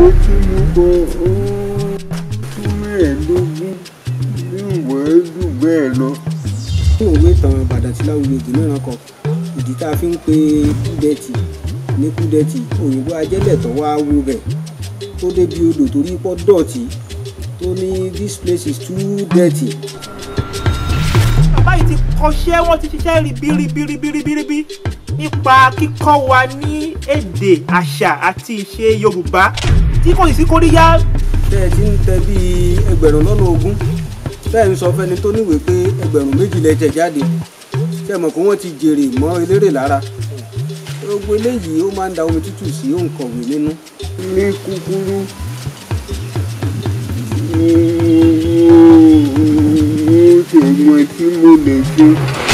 ìwé tí mo kọ ó tún mẹ́ẹ̀ẹ́dógún ní ìwé jù bẹ́ẹ̀ lọ. fún òwe ìtàn ìbàdàn tí láwùjọ ògùn náà kọ ìdí tá a fi ń pe kúdẹ́tì ní kúdẹ́tì òyìnbó ajẹ́lẹ̀ tó wá wó bẹ̀ tó débi odò torí pọ́ dọ̀tí tó ní this place is too dirty. bàbá yìí ti kọ́ṣẹ́ wọ́n ti ṣiṣẹ́ ribiribiribiribi nípa kíkọ́ wa ní èdè àṣà àti ìṣe yorùbá tí kò sì sí kóríyá tẹ́ ẹ ti ń tẹ bíi ẹgbẹ̀rún lọ́nà ogún tẹ́ ẹ ń sọ fẹ́ni tó níwèé pé ẹgbẹ̀rún méjì lẹ tẹ̀ jáde tẹ́ ẹ mọ̀ pé wọ́n ti jèrè mọ́ eléré lára gbogbo eléyìí ó máa ń da omi tútù sí òǹkọ̀wé nínú. ní kúkúrú mo ṣe mọ tí mo lè ṣe.